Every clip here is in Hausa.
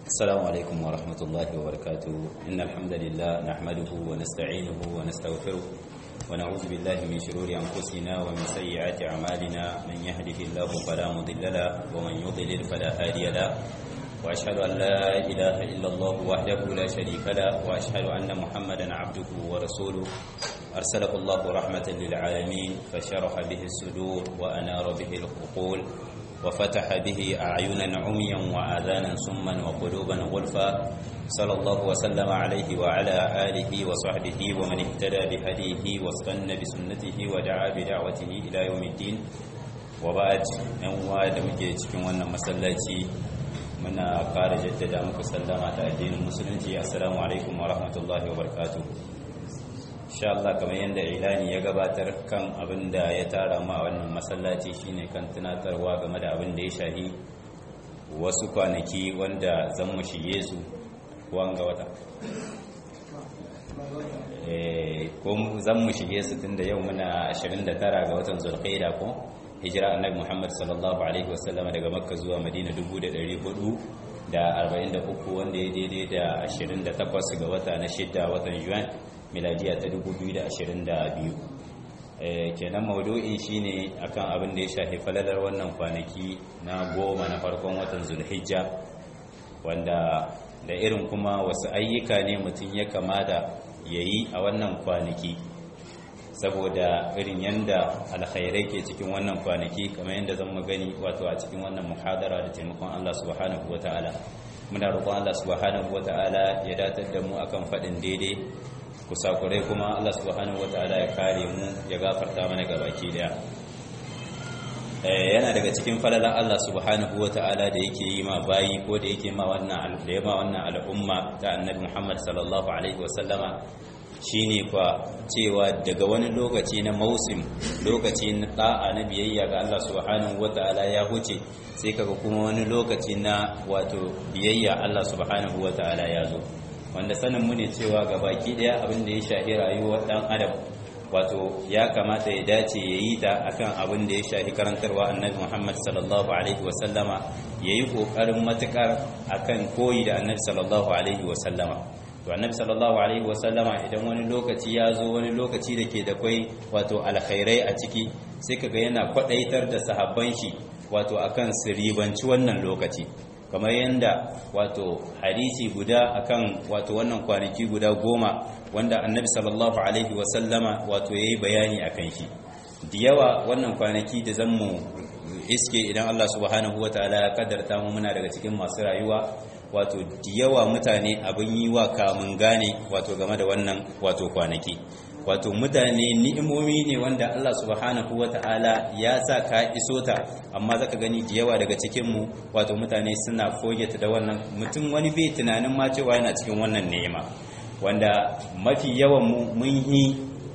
السلام عليكم ورحمة الله وبركاته إن الحمد لله نحمده ونستعينه ونستغفره ونعوذ بالله من شرور أنفسنا ومن سيئات أعمالنا من يهده الله فلا مضل له ومن يضلل فلا هادي له وأشهد أن لا إله إلا الله وحده لا شريك له وأشهد أن محمدا عبده ورسوله أرسله الله رحمة للعالمين فشرح به الصدور وأنار به العقول وفتح به أعينا عميا وآذانا سما وقلوبا غلفا صلى الله وسلم عليه وعلى آله وصحبه ومن اهتدى بهديه واستنى بسنته ودعا بدعوته إلى يوم الدين وبعد أنواع دمجي cikin wannan masallaci muna ƙara jaddada muku sallama ta addinin musulunci assalamu alaikum wa rahmatullahi wa barakatuh insha Allah kamar yadda ilani ya gabatar kan abin da ya tara ma wannan masallaci shine kan tunatarwa game da abin da ya shahi wasu kwanaki wanda zan mu shige su wanga wata ko zan mu shige su tunda yau muna 29 ga watan zulqaida ko hijira annabi Muhammad sallallahu alaihi wasallam daga makka zuwa madina 1400 da 43 wanda ya daidai da 28 ga wata na shidda watan yuan miladiya ta 2022 kenan maudu'in shine akan abin da ya shafi falalar wannan kwanaki na goma na farkon watan zulhijja wanda da irin kuma wasu ayyuka ne mutum ya kamata ya yi a wannan kwanaki saboda irin yanda alkhairai ke cikin wannan kwanaki kamar yadda zan gani wato a cikin wannan muhadara da taimakon Allah subhanahu wata'ala muna roƙon Allah subhanahu wata'ala ya datar da mu akan faɗin daidai kusakurai kuma Allah subhanahu wata'ala ya kare mu ya gafarta mana gabaki daya yana daga cikin falalan Allah subhanahu wata'ala da yake yi ma bayi ko da yake ma wannan da ya ma wannan al'umma ta annabi Muhammad sallallahu alaihi wasallama shine kwa cewa daga wani lokaci na mausim lokaci na da'a na biyayya ga Allah subhanahu wata'ala ya huce sai kaga kuma wani lokaci na wato biyayya Allah subhanahu wata'ala ya zo wanda sanin mu ne cewa ga baki daya abin da ya shahi rayuwar dan adam wato ya kamata ya dace ya yi ta akan abin da ya shahi karantarwa annabi Muhammad sallallahu alaihi wasallama yayi kokarin matukar akan koyi da annabi sallallahu alaihi wasallama to annabi sallallahu alaihi wasallama idan wani lokaci ya zo wani lokaci da ke da kwai wato alkhairai a ciki sai kaga yana kwadaitar da sahabban shi wato akan su ribanci wannan lokaci kamar yadda wato hadisi guda akan wato wannan kwanaki guda goma wanda annabi sallallahu alaihi wasallama wato yayi bayani akan shi da yawa wannan kwanaki da zan mu iske idan Allah subhanahu wataala ya kaddarta mu muna daga cikin masu rayuwa wato da yawa mutane abin yi wa kamun gane wato game da wannan wato kwanaki wato mutane ni'imomi ne wanda Allah subhanahu wata'ala ya sa ka iso ta amma zaka gani da yawa daga cikin mu wato mutane suna fogeta da wannan mutum wani bai tunanin ma cewa yana cikin wannan ni'ima wanda mafi yawan mu mun yi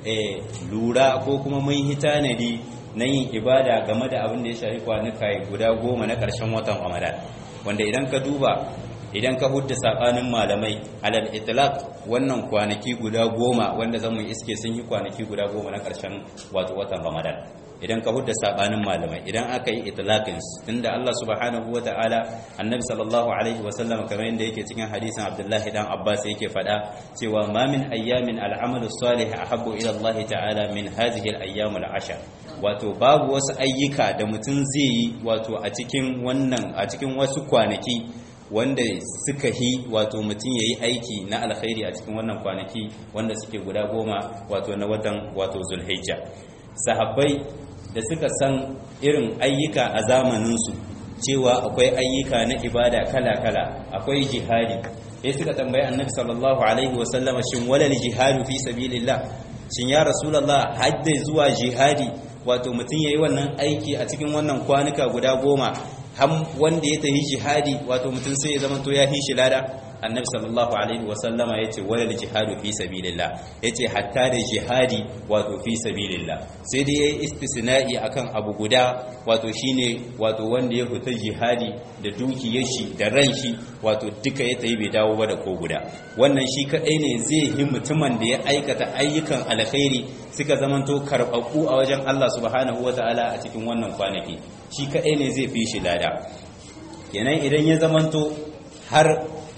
lura ko kuma mun yi tanadi na yin ibada game da abin da ya shafi kwanuka guda goma na ƙarshen watan Ramadan wanda idan ka duba idan ka hudda sabanin malamai alal itlaq wannan kwanaki guda goma wanda zamu iske sun yi kwanaki guda goma na karshen wato watan ramadan idan ka hudda sabanin malamai idan aka yi itlaqin tunda Allah subhanahu wataala annabi sallallahu alaihi wasallam kamar yadda yake cikin hadisin abdullahi dan abbas yake fada cewa ma min ayyamin al'amalu salih ahabbu ila Allah ta'ala min hadhihi al-ayyam al-ashr wato babu wasu ayyuka da mutum zai yi wato a cikin wannan a cikin wasu kwanaki wanda suka hi wato mutum ya yi aiki na alkhairi a cikin wannan kwanaki wanda suke guda goma wato na watan wato zulhijja sahabbai da suka san irin ayyuka a zamaninsu cewa akwai ayyuka na ibada kala-kala akwai jihadi sai suka tambayi annabi sallallahu alaihi wasallama shin walal jihadu fi sabilillah shin ya rasulullah hadda zuwa jihadi wato mutum yayi wannan aiki a cikin wannan kwanuka guda goma ham wanda ya tafi jihadi wato mutum sai ya zama to ya hi shi lada annabi sallallahu alaihi wa sallama yace walal jihadu fi sabilillah yace hatta da jihadi wato fi sabilillah sai dai yayi istisna'i akan abu guda wato shine wato wanda ya fita jihadi da dukiyar shi da ran shi wato duka ya tayi bai dawo ba da ko guda wannan shi kadai ne zai yi mutumin da ya aikata ayyukan alkhairi suka zamanto karɓaɓɓu a wajen Allah subhanahu wataala a cikin wannan kwanaki shi kadai ne zai fi shi lada kenan idan ya zamanto har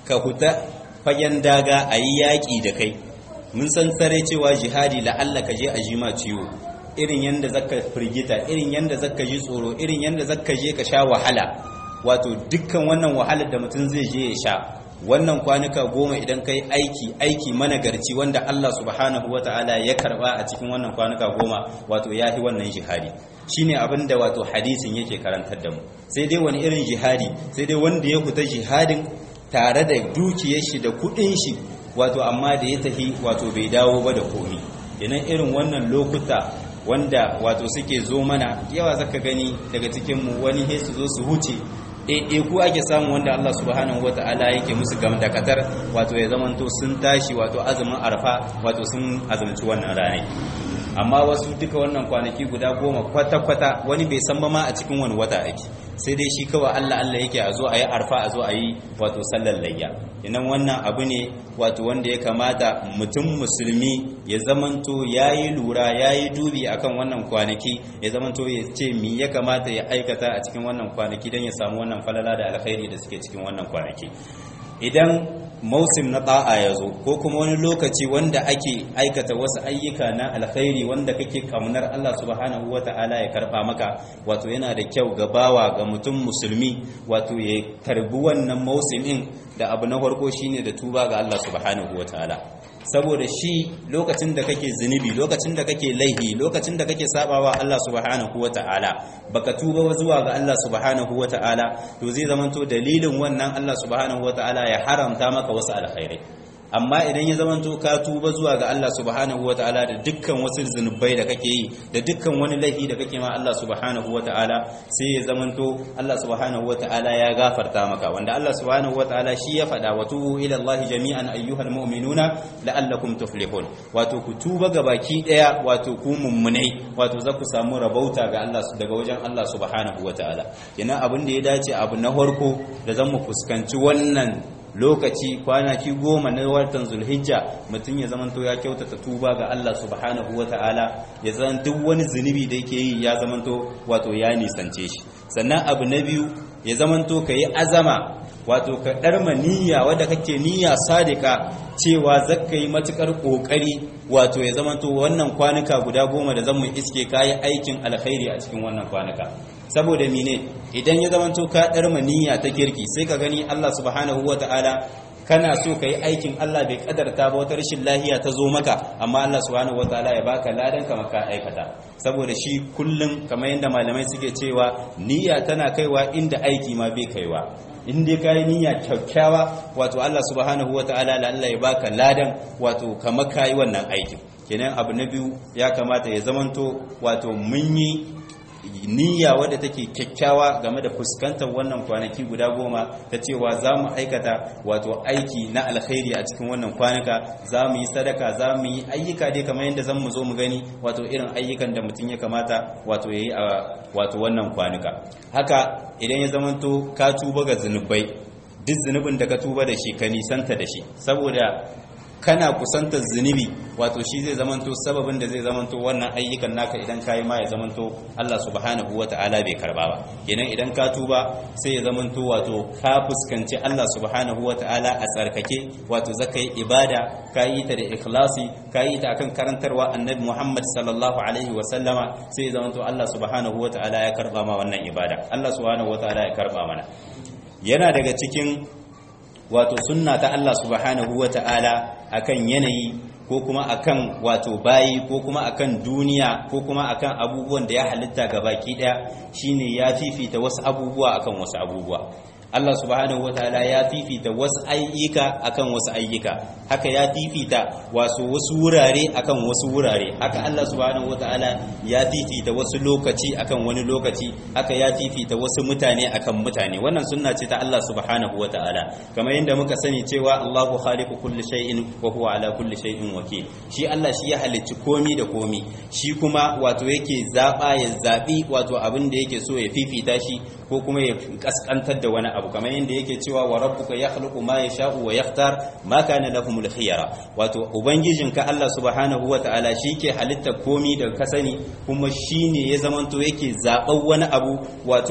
ka huta fagen daga a yi yaƙi da kai mun san sare cewa jihadi la'alla ka je a jima ciwo irin yadda zaka firgita irin yadda zaka ji tsoro irin yadda zaka je ka sha wahala wato dukkan wannan wahalar da mutum zai je ya sha wannan kwanuka goma idan kai aiki aiki managarci wanda Allah subhanahu wata'ala ya karba a cikin wannan kwanuka goma wato ya fi wannan jihadi shine abin da wato hadisin yake karantar da mu sai dai wani irin jihadi sai dai wanda ya fita jihadin tare da dukiyar shi da kudin shi wato amma da ya tafi wato bai dawo ba da komi idan irin wannan lokuta wanda wato suke zo mana yawa zaka gani daga cikin mu wani he su zo su huce ɗaiɗai ku ake samu wanda Allah subhanahu wa ta'ala yake musu gam da katar wato ya zamanto sun tashi wato azumin arfa wato sun azumci wannan ranar amma wasu duka wannan kwanaki guda goma kwata-kwata wani bai san ba ma a cikin wani wata ake sai dai shi kawai Allah Allah yake a zo a yi arfa a zo a yi wato sallar layya inan wannan abu ne wato wanda ya kamata mutum musulmi ya zamanto ya yi lura ya yi dubi akan wannan kwanaki ya zamanto ya ce mi ya kamata ya aikata a cikin wannan kwanaki don ya samu wannan falala da alkhairi da suke cikin wannan kwanaki idan mausim na ta'a ya zo ko kuma wani lokaci wanda ake aikata wasu ayyuka na alkhairi wanda kake kamnar Allah subhanahu wata'ala ya karba maka wato yana da kyau ga bawa ga mutum musulmi wato ya karbi wannan mausimin da abu na farko shine da tuba ga Allah subhanahu wata'ala saboda shi lokacin da kake zunubi lokacin da kake laihi lokacin da kake sabawa Allah subhanahu wata'ala baka tuba zuwa ga Allah subhanahu wata'ala to zai zamanto dalilin wannan Allah subhanahu wata'ala ya haramta maka wasu alkhairai amma idan ya zamanto ka tuba zuwa ga Allah subhanahu wata'ala da dukkan wasu zunubai da kake yi da dukkan wani laifi da kake ma Allah subhanahu wata'ala sai ya zamanto Allah subhanahu wata'ala ya gafarta maka wanda Allah subhanahu wata'ala shi ya faɗa wa tubu ila Allah jami'an ayyuhal mu'minuna la'allakum tuflihun wato ku tuba ga baki daya wato ku mummunai wato za ku samu rabauta ga Allah daga wajen Allah subhanahu wata'ala yana abin da ya dace abu na farko da zan mu fuskanci wannan lokaci kwanaki goma na watan zulhijja mutum ya zamanto ya kyautata tuba ga Allah subhanahu ta'ala ya zan duk wani zunubi da yake yi ya zamanto wato ya nisance shi sannan abu na biyu ya zamanto ka yi azama wato ka ɗarma niyya wadda kake niyya sadika cewa zakka yi matukar ƙoƙari wato ya zamanto wannan kwanuka guda goma da zan mu iske kayi aikin alkhairi a cikin wannan kwanuka saboda mine idan ya zamanto ka ɗarma niyya ta kirki sai ka gani Allah subhanahu ta'ala kana so ka yi aikin Allah bai kadarta ba wata rashin lahiya ta zo maka amma Allah subhanahu wataala ya baka ladan ka maka aikata saboda shi kullum kamar yadda malamai suke cewa niyya tana kaiwa inda aiki ma bai kaiwa in dai kayi niyya kyakkyawa wato Allah subhanahu wataala la Allah ya baka ladan wato kamar kayi wannan aikin kenan abu na biyu ya kamata ya zamanto wato mun yi niyya wadda take kyakkyawa game da fuskantar wannan kwanaki guda goma ta cewa za mu aikata wato aiki na alkhairi a cikin wannan kwanuka za mu yi sadaka za mu yi ayyuka dai kamar yadda zan mu zo mu gani wato irin ayyukan da mutum ya kamata wato ya yi a wato wannan kwanuka haka idan ya zamanto ka tuba ga zunubai duk zunubin da ka tuba da shi ka nisanta da shi saboda kana kusantar zunubi wato shi zai zamanto sababin da zai zamanto wannan ayyukan naka idan kayi ma ya zamanto Allah subhanahu wata'ala bai karba ba kenan idan ka tuba sai ya zamanto wato ka fuskanci Allah subhanahu wata'ala a tsarkake wato zaka yi ibada ka yi ta da ikhlasi ka yi ta akan karantarwa annabi Muhammad sallallahu alaihi wa sallama sai ya zamanto Allah subhanahu wata'ala ya karba ma wannan ibada Allah subhanahu wata'ala ya karba mana yana daga cikin wato sunna ta Allah subhanahu wa ta'ala akan yanayi ko kuma akan wato bayi ko kuma akan duniya ko kuma akan abubuwan da ya halitta ga baki daya shine ya fifita wasu abubuwa akan wasu abubuwa Allah subhanahu wataala ya fifita wasu ayyuka akan wasu ayyuka haka ya fifita wasu wasu wurare akan wasu wurare haka Allah subhanahu wataala ya fifita wasu lokaci akan wani lokaci haka ya fifita wasu mutane akan mutane wannan sunna ce ta Allah subhanahu wataala kamar yadda muka sani cewa Allahu khaliqu kulli shay'in wa huwa ala kulli shay'in wakil shi Allah shi ya halicci komi da komi shi kuma wato yake zaba ya zabi wato abin da yake so ya fifita shi ko kuma ya kaskantar da wani abu kamar yadda yake cewa wa rabbuka yakhluqu ma yasha'u wa yakhtar ma kana lahumul khiyara wato ubangijinka Allah subhanahu wata'ala ke halitta komi da ka sani kuma shine ya zamanto yake zaban wani abu wato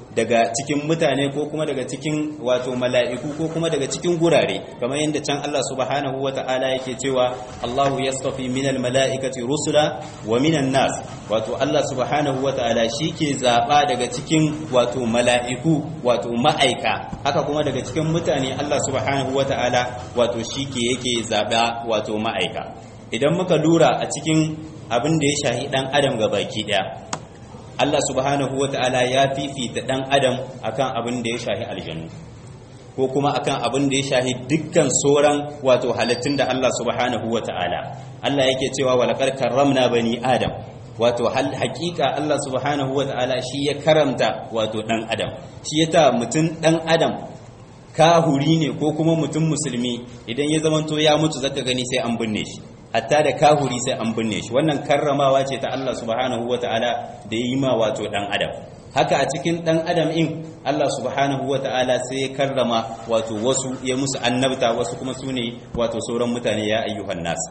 daga cikin mutane ko kuma daga cikin wato mala'iku ko kuma daga cikin gurare kamar yadda can Allah subhanahu wata'ala yake cewa Allahu yastafi minal mala'ikati rusula wa minan nas wato Allah subhanahu wata'ala ke zaba daga cikin wato mala'iku wato ma'aika haka kuma daga cikin mutane Allah subhanahu wata'ala wato shike yake zaba wato ma'aika idan muka lura a cikin abin da ya shahi dan adam ga baki daya Allah subhanahu ta'ala ya fifita dan adam akan abin da ya shahi aljannu ko kuma akan abin da ya shahi dukkan sauran wato halittun da Allah subhanahu ta'ala. Allah yake cewa walaqad karramna bani adam wato hal hakika Allah subhanahu ta'ala shi ya karamta wato dan adam shi yata mutum dan adam kahuri ne ko kuma mutum musulmi idan ya zamanto ya mutu zaka gani sai an binne shi hatta da kahuri sai an binne shi wannan karramawa ce ta Allah subhanahu wataala da yi ma wato dan adam haka a cikin dan adam in Allah subhanahu wataala sai ya karrama wato wasu ya musu annabta wasu kuma sune wato sauran mutane ya ayyuhan nas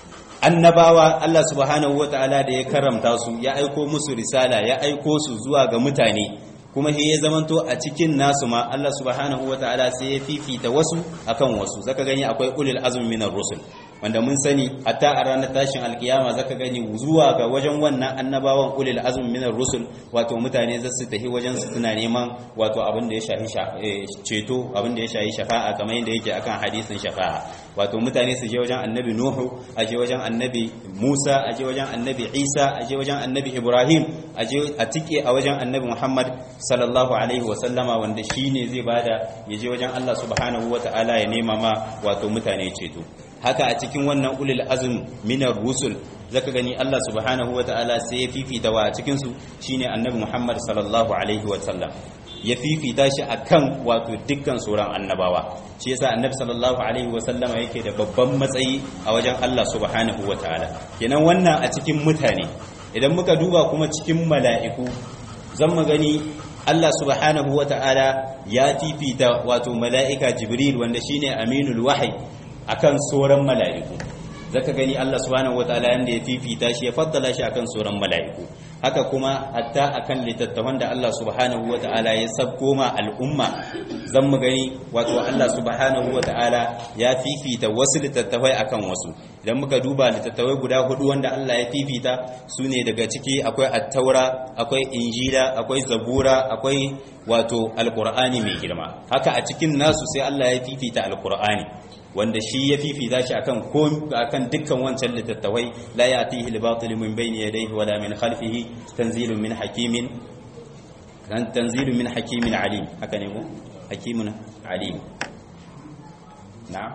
annabawa Allah subhanahu wataala da ya karramta su ya aiko musu risala ya aiko su zuwa ga mutane kuma he ya zamanto a cikin nasu ma Allah subhanahu wataala sai ya fifita wasu akan wasu zaka gani akwai ulul azmi minar rusul wanda mun sani hatta a ranar tashin alkiyama zaka gani zuwa ga wajen wannan annabawan ulul azmi minar rusul wato mutane za su tafi wajen su suna neman wato abin da ya shafi ceto abin da ya shafi shafa'a kamar yadda yake akan hadisin shafa'a wato mutane su je wajen annabi nuhu a je wajen annabi musa a je wajen annabi isa a je wajen annabi ibrahim a je a tike a wajen annabi muhammad sallallahu alaihi wa sallama wanda shine zai bada ya je wajen allah subhanahu wa ta'ala ya nema ma wato mutane ceto haka a cikin wannan ulul azm minar rusul zaka gani Allah subhanahu wataala sai ya fifita wa cikin su shine annabi Muhammad sallallahu alaihi wa sallam ya fifita shi akan wato dukkan sauran annabawa shi yasa annabi sallallahu alaihi wa sallama yake da babban matsayi a wajen Allah subhanahu wataala kenan wannan a cikin mutane idan muka duba kuma cikin mala'iku zan mu gani Allah subhanahu wataala ya fifita wato mala'ika Jibril wanda shine aminul wahyi akan sauran mala'iku zaka gani Allah subhanahu wataala yanda ya fifita shi ya faddala shi akan sauran mala'iku haka kuma hatta akan littattafan da Allah subhanahu wataala ya sabko ma al'umma zan mu gani wato Allah subhanahu wataala ya fifita wasu littattafai akan wasu idan muka duba littattafai guda hudu wanda Allah ya fifita su ne daga ciki akwai attaura akwai injila akwai zabura akwai wato alqur'ani mai girma haka a cikin nasu sai Allah ya fifita alqur'ani wanda shi ya fifita shi akan akan dukkan wancan littattafai la yatihi al-batil min bayni yadayhi wala min khalfihi tanzilun min hakimin tanzilun min hakimin alim haka ne ko hakimun alim na'am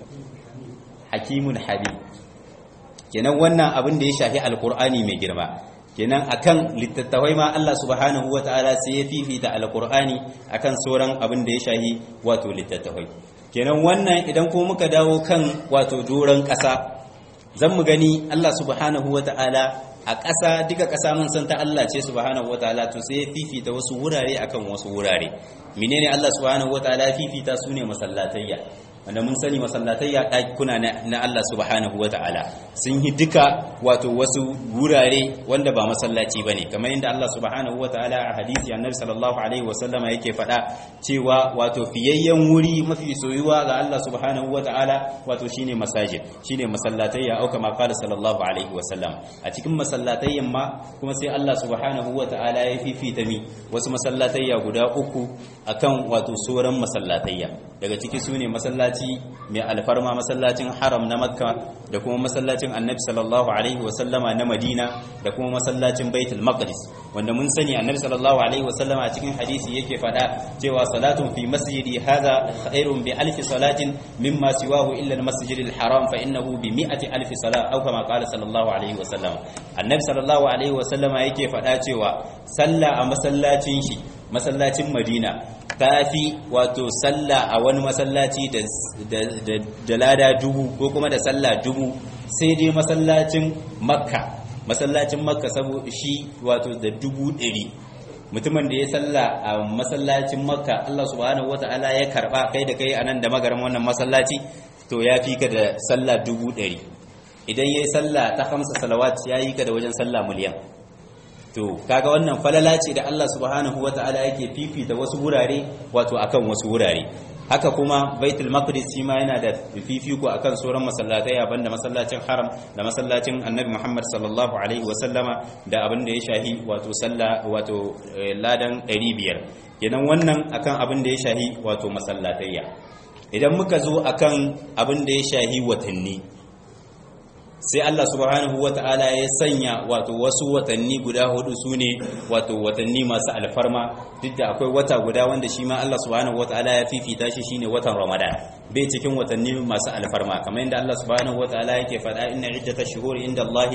hakimun halim kenan wannan abin da ya shafi alqur'ani mai girma kenan akan littattafai ma Allah subhanahu wataala sai ya fifita alqur'ani akan sauran abin da ya shafi wato littattafai kenan wannan idan ko muka dawo kan wato doron ƙasa zan mu gani Allah subhanahu wata'ala a ƙasa duka ƙasa mun san ta Allah ce subhanahu wata'ala to sai fifita wasu wurare akan wasu wurare menene Allah subhanahu wata'ala fifita su ne masallatayya wanda mun sani masallatayya ɗakuna na Allah subhanahu wata'ala sun yi duka wato wasu wurare wanda ba masallaci bane kamar yadda Allah subhanahu wata'ala a hadisi annabi sallallahu alaihi wasallama yake faɗa cewa wato fiyayyen wuri mafi soyuwa ga Allah subhanahu wata'ala wato shine masajid shine masallatayya au kama qala sallallahu alaihi wasallam a cikin masallatayyan ma kuma sai Allah subhanahu wata'ala ya fifita mi wasu masallatayya guda uku akan wato sauran masallatayya daga ciki sune masallaci mai alfarma masallacin haram na makka da kuma masallacin annabi sallallahu alaihi wasallama na madina da kuma masallacin baitul maqdis wanda mun sani annabi sallallahu alaihi wasallama a cikin hadisi yake fada cewa salatun fi masjidi hadha khairun bi alfi salatin mimma siwahu illa al masjid al haram fa innahu bi mi'ati alfi salat aw kama qala sallallahu alaihi wasallam annabi sallallahu alaihi wasallama yake fada cewa sallah a masallacin shi masallacin madina ta fi wato sallah a wani masallaci da lada dubu ko kuma da sallah dubu sai dai masallacin makka masallacin makka saboda shi wato da dubu ɗari mutumin da ya salla a masallacin makka Allah subhanahu wata'ala ya karba kai da kai anan da magaran wannan masallaci to ya fi ka da sallah dubu ɗari idan ya yi sallah ta hamsa salawat ya yi ka da wajen sallah miliyan to kaga wannan falala ce da Allah subhanahu wata'ala yake fifita wasu wurare wato akan wasu wurare haka kuma baitul maqdis shi ma yana da fifiko akan sauran masallatai banda masallacin haram da masallacin annabi Muhammad sallallahu alaihi wa sallama da abin da ya shahi wato sallah wato ladan 500 kenan wannan akan abin da ya shahi wato masallatayya idan muka zo akan abin da ya shahi watanni sai Allah subhanahu wata'ala ya sanya wato wasu watanni guda hudu su ne wato watanni masu alfarma duk da akwai wata guda wanda shi ma Allah subhanahu wata'ala ya fifita shi shine watan Ramadan bai cikin watanni masu alfarma kamar yadda Allah subhanahu wata'ala yake faɗa inna iddatash shuhuri inda Allah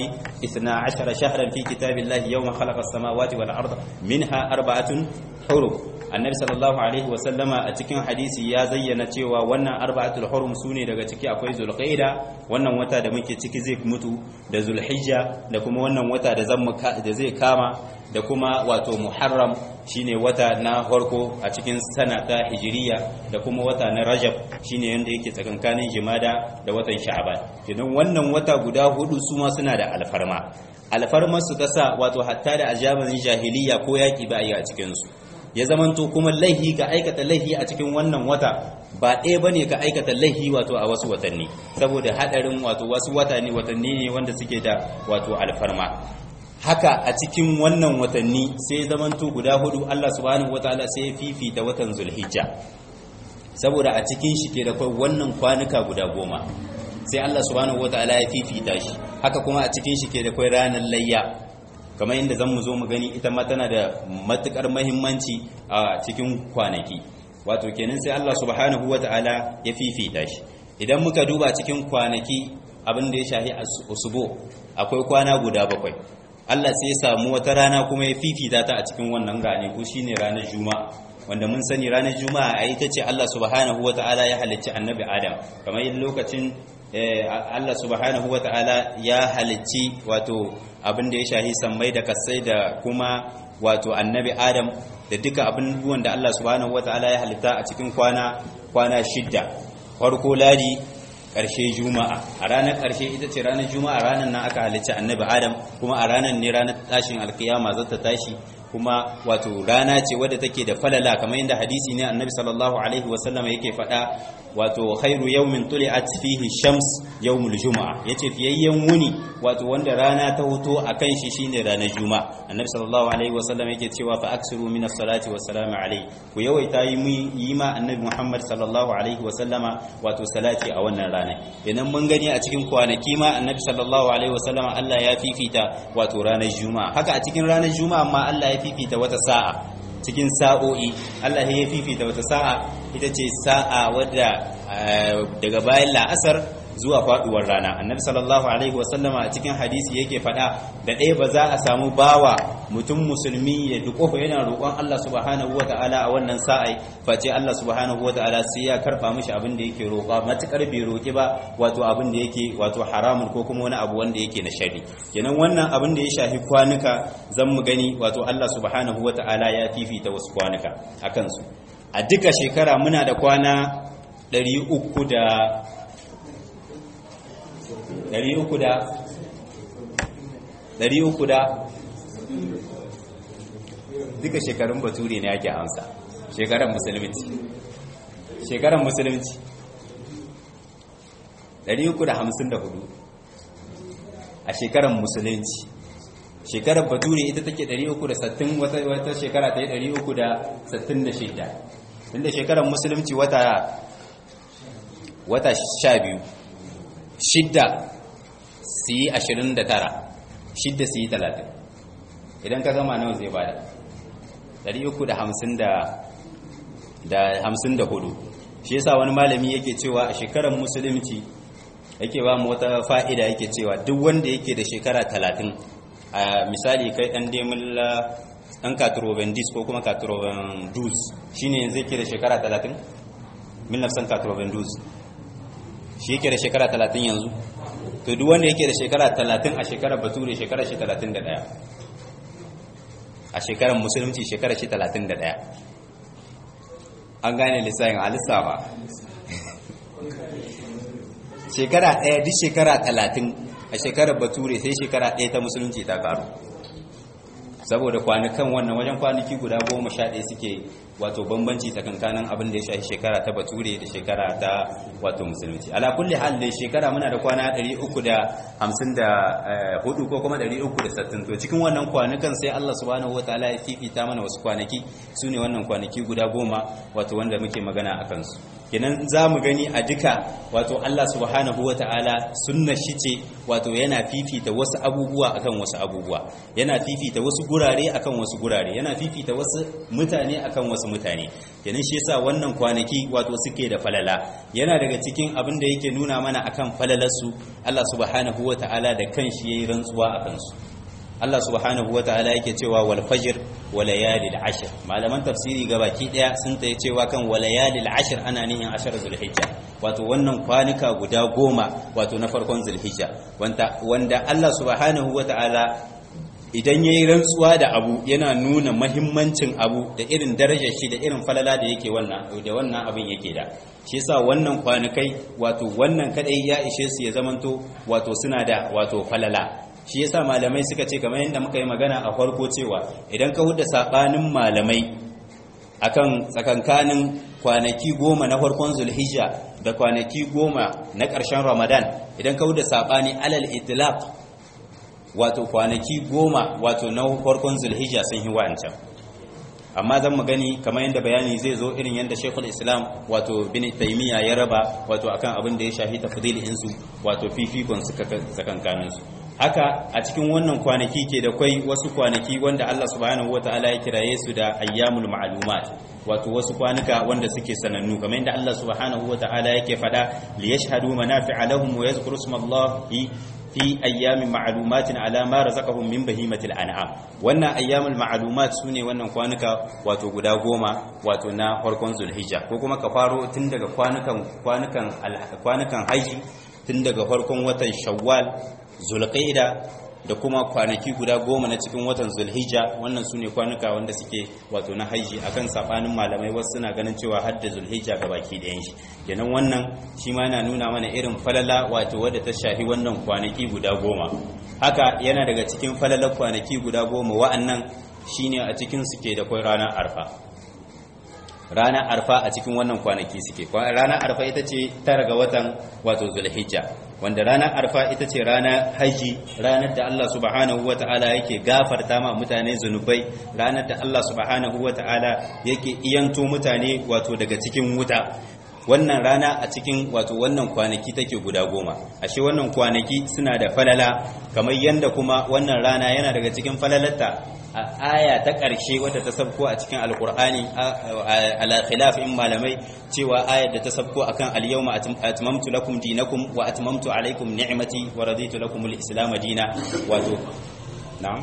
12 shahran fi kitabillahi yawma khalaqa as-samawati wal arda minha arba'atun hurum annabi sallallahu alaihi wasallama a cikin hadisi ya zayyana cewa wannan arba'atul hurum sune daga ciki akwai zulqaida wannan wata da muke ciki zai mutu da zulhijja da kuma wannan wata da zan da zai kama da kuma wato muharram shine wata na farko a cikin sana ta hijiriya da kuma wata na rajab shine yanda yake tsakankanin jimada da watan sha'ban idan wannan wata guda hudu su ma suna da alfarma alfarmar su ta sa wato hatta da ajaban jahiliya ko yaki ba a yi a cikin su ya zamanto kuma laihi ka aikata laihi a cikin wannan wata ba ɗaya ba ne ka aikata laihi wato a wasu watanni saboda haɗarin wato wasu watanni watanni ne wanda suke da wato alfarma haka a cikin wannan watanni sai zamanto guda hudu Allah subhanahu wataala sai ya fifita watan zulhijja saboda a cikin shi ke da kai wannan kwanuka guda goma sai Allah subhanahu wataala ya fifita shi haka kuma a cikin shi ke da kai ranar layya kamar yadda zan mu zo mu gani ita ma tana da matukar mahimmanci a cikin kwanaki wato kenan sai Allah subhanahu wata'ala ya fifita shi idan muka duba cikin kwanaki abin da ya shahi usubo akwai kwana guda bakwai Allah sai ya samu wata rana kuma ya fifita ta a cikin wannan rane ko shine ranar juma'a wanda mun sani ranar juma'a a ita ce Allah subhanahu wata'ala ya halicci annabi adam kamar yin lokacin Allah subhanahu wa ta'ala ya halicci wato abin da ya shahi sammai da kasai da kuma wato annabi Adam da duka abubuwan da Allah subhanahu wa ta'ala ya halitta a cikin kwana kwana shidda farko ladi ƙarshe juma'a a ranar ƙarshe ita ce ranar juma'a ranar nan aka halicci annabi Adam kuma a ranar ne ranar tashin alkiyama za ta tashi kuma wato rana ce wadda take da falala kamar yadda hadisi ne annabi sallallahu alaihi wasallam yake faɗa wato khairu yawmin tuli'at fihi shams yawmul juma'a yace fiyayyen wuni wato wanda rana ta hoto akan shi shine ranar juma'a annabi sallallahu alaihi wasallam yake cewa fa aksiru min as-salati was-salamu alaihi ku yawaita yi ma annabi muhammad sallallahu alaihi wasallama wato salati a wannan rana idan mun gani a cikin kwanaki ma annabi sallallahu alaihi wasallama Allah ya fifita wato ranar juma'a haka a cikin ranar juma'a ma Allah ya fifita wata sa'a cikin sa'o'i Allah ya fifita wata sa'a ita ce sa'a wadda daga bayan la'asar zuwa faduwar rana annabi sallallahu alaihi wasallama a cikin hadisi yake fada da ɗaya ba za a samu bawa mutum musulmi ya dukofa yana roƙon Allah subhanahu wata'ala a wannan sa'ai face Allah subhanahu wata'ala sai ya karba mishi abin da yake roƙa matukar bai roƙi ba wato abin da yake wato haramun ko kuma wani abu wanda yake na shari kenan wannan abin da ya shafi kwanuka zan mu gani wato Allah subhanahu wata'ala ya fifita wasu kwanuka akan su a duka shekara muna da kwana 300 da ɗari uku da ɗari uku da duka shekarun bature ne ake amsa shekaran musulunci shekaran musulunci ɗari uku da hamsin da hudu a shekaran musulunci shekarar bature ita take ɗari uku da sattin wata shekara ta yi ɗari uku da sattin da shida inda shekarar musulunci wata wata sha biyu shidda su yi ashirin da tara shidda su yi talatin idan ka gama nawa zai bada dari uku da hamsin da hamsin da hudu shi yasa wani malami yake cewa a shekarar musulunci yake ba mu wata fa'ida yake cewa duk wanda yake da shekara talatin a misali kai ɗan demula ɗan katurobendis ko kuma katurobendus shi ne zai ke da shekara talatin? mil nafsan katurobendus shi yake da shekara talatin yanzu to duk wanda yake da shekara talatin a shekarar bature shekarar shi talatin da ɗaya a shekarar musulunci shekarar shi talatin da ɗaya an gane lissayin alisa ba shekara ɗaya duk shekara talatin a shekarar bature sai shekara ɗaya ta musulunci ta karu saboda kwanukan wannan wajen kwanaki guda goma sha ɗaya suke wato bambanci tsakankanin abin da ya shafi shekara ta bature da shekara ta wato musulunci ala kulli hal da shekara muna da kwana 354 ko kuma 360 to cikin wannan kwanukan sai Allah subhanahu wataala ya fifita mana wasu kwanaki sune wannan kwanaki guda goma wato wanda muke magana akan su kenan za mu gani a duka wato Allah subhanahu wa ta'ala sunna shi ce wato yana fifita wasu abubuwa akan wasu abubuwa yana fifita wasu gurare akan wasu gurare yana fifita wasu mutane akan wasu mutane kenan shi yasa wannan kwanaki wato suke da falala yana daga cikin abin da yake nuna mana akan falalarsu Allah subhanahu wa ta'ala da kanshi yayi rantsuwa akan su Allah subhanahu wata'ala yake cewa wal fajr wa layalil ashr malaman tafsiri gabaki daya sun tayi cewa kan wa layalil ashr ana nihin ashar zulhijja wato wannan kwanuka guda goma wato na farkon zulhijja wanda wanda Allah subhanahu wata'ala idan yayi rantsuwa da abu yana nuna mahimmancin abu da irin darajar shi da irin falala da yake wannan da wannan abin yake da shi yasa wannan kwanukai wato wannan kadai ya ishe su ya zamanto wato suna da wato falala shi yasa malamai suka ce kamar yadda muka yi magana a farko cewa idan ka huda sabanin malamai akan tsakankanin kwanaki goma na farkon zulhijja da kwanaki goma na ƙarshen ramadan idan ka huda sabani alal itlaq wato kwanaki goma wato na farkon zulhijja sun yi wa'ancan amma zan mu gani kamar yadda bayani zai zo irin yadda shekul islam wato bin taimiyya ya raba wato akan abin da ya shafi tafdil insu wato fifikon su tsakankanin su haka a cikin wannan kwanaki ke da kwai wasu kwanaki wanda Allah subhanahu wataala ya kiraye su da ayyamul ma'lumat wato wasu kwanuka wanda suke sanannu kamar yadda Allah subhanahu wataala yake fada li yashhadu manafi'a lahum wa yadhkuru ismallahi fi ayyamin ma'lumatin ala ma razaqahum min bahimatil an'am wannan ayyamul ma'lumat sune wannan kwanuka wato guda goma wato na farkon zulhijja ko kuma ka faro tun daga kwanukan kwanukan kwanukan haji tun daga farkon watan shawwal zulqaida da kuma kwanaki guda goma na cikin watan zulhijja wannan su ne kwanuka wanda suke wato na haiji akan sabanin malamai wasu suna ganin cewa hadda zulhijja ga baki ɗayan shi kenan wannan shi ma yana nuna mana irin falala wato wadda ta shafi wannan kwanaki guda goma haka yana daga cikin falalar kwanaki guda goma wa'annan shine a cikin suke da kwai ranar arfa ranar arfa a cikin wannan kwanaki suke ranar arfa ita ce tara ga watan wato zulhijja wanda ranar arfa ita ce ranar haji ranar da Allah subhanahu wata'ala yake gafarta ma mutane zunubai ranar da Allah subhanahu wata'ala yake iyanto mutane wato daga cikin wuta wannan rana a cikin wato wannan kwanaki take guda goma ashe wannan kwanaki suna da falala kamar yanda kuma wannan rana yana daga cikin falalarta a aya ta ƙarshe wadda ta sabko a cikin alkur'ani ala khilaf in malamai cewa ayar da ta sabko akan al-yawma atmamtu lakum dinakum wa atmamtu alaykum ni'mati wa raditu lakum al-islam dina wato na'am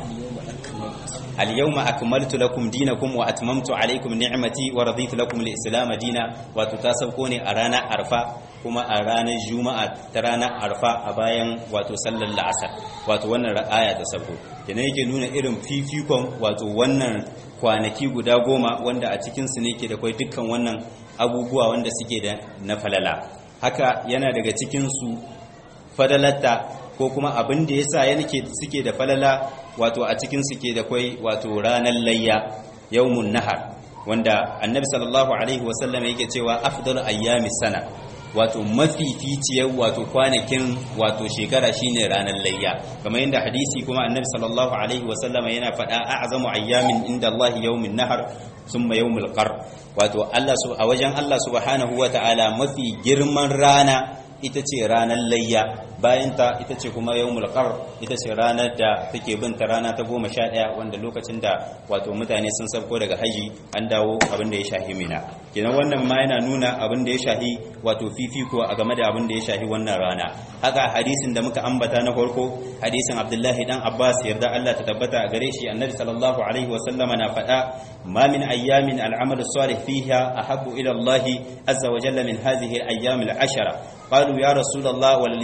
al-yawma akmaltu lakum dinakum wa atmamtu alaykum ni'mati wa raditu lakum al-islam dina wato ta sabko ne a ranar arfa kuma a ranar juma'a ta ranar arfa a bayan wato sallar la'asar wato wannan aya ta sabko kenan yake nuna irin fifikon wato wannan kwanaki guda goma wanda a cikinsu ne ke da kwai dukkan wannan abubuwa wanda suke da na falala haka yana daga cikinsu fadalatta ko kuma abin da yasa yake suke da falala wato a cikin suke da kwai wato ranar layya yawmun nahar wanda annabi sallallahu alaihi wasallam yake cewa afdalu ayyami sana wato mafificiyar wato kwanakin wato shekara shine ranar layya kamar yadda hadisi kuma annabi sallallahu alaihi wasallam yana faɗa a'zamu ayyamin inda Allah yawmin nahar summa yawmul qar wato Allah a wajen Allah subhanahu wata'ala mafi girman rana ita ce ranar layya bayan ta ita ce kuma yawmul qar ita ce ranar da take bin ta rana ta goma sha ɗaya wanda lokacin da wato mutane sun sabko daga haji an dawo abin da ya shahi mina kenan wannan ma yana nuna abin da ya shahi wato fifiko a game da abin da ya shahi wannan rana haka hadisin da muka ambata na farko hadisin abdullahi dan abbas yarda Allah ta tabbata a gare shi annabi sallallahu alaihi wasallama na faɗa ma min ayyamin al'amalu salih fiha ahabbu ila Allah azza wa jalla min hadhihi al-ayyam al-ashara قالوا يا رسول الله ولا الجهاد في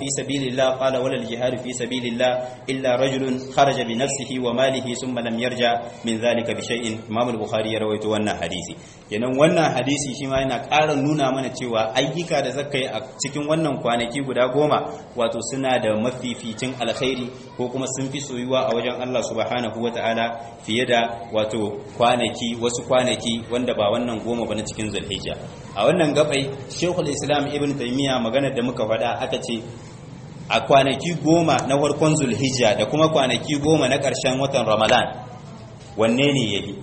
في سبيل الله قال ولا الجهاد في سبيل الله إلا رجل خرج بنفسه وماله ثم لم يرجع من ذلك بشيء إمام البخاري رويت وانا حديثي kenan wannan hadisi shi ma yana ƙara nuna mana cewa ayyuka da zaka yi a cikin wannan kwanaki guda goma wato suna da mafificin alkhairi ko kuma sun fi soyuwa a wajen Allah subhanahu wata'ala fiye da wato kwanaki wasu kwanaki wanda ba wannan goma ba na cikin zulhijja a wannan gabai shekul islam ibn taymiya maganar da muka faɗa aka ce a kwanaki goma na farkon zulhijja da kuma kwanaki goma na ƙarshen watan ramadan wanne ne yayi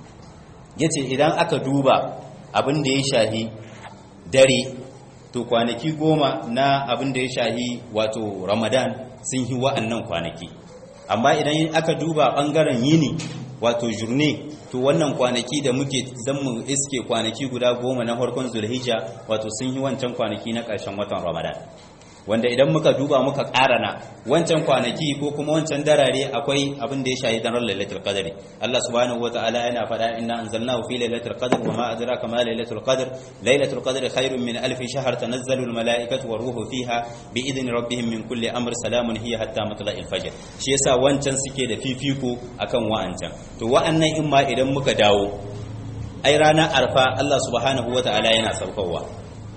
yace idan aka duba abin da ya shahi dare to kwanaki goma na abin da ya shahi wato ramadan sun yi wa'annan kwanaki amma idan aka duba ɓangaren yini wato jurne to wannan kwanaki da muke zan mu iske kwanaki guda goma na farkon zulhijja wato sun yi wancan kwanaki na ƙarshen watan ramadan wanda idan muka duba muka ƙarana wancan kwanaki ko kuma wancan darare akwai abin da ya shahi daren lailatul qadri Allah subhanahu wataala yana faɗa inna anzalnahu fi lailatul qadr wa ma adraka ma lailatul qadr lailatul qadri khairun min alf shahr tanazzalu al malaikatu war ruhu fiha bi idni rabbihim min kulli amr salamun hiya hatta matla'il fajr shi yasa wancan suke da fifiko akan wa'ancan to wa'annan in ma idan muka dawo ai ranar arfa Allah subhanahu wataala yana saukowa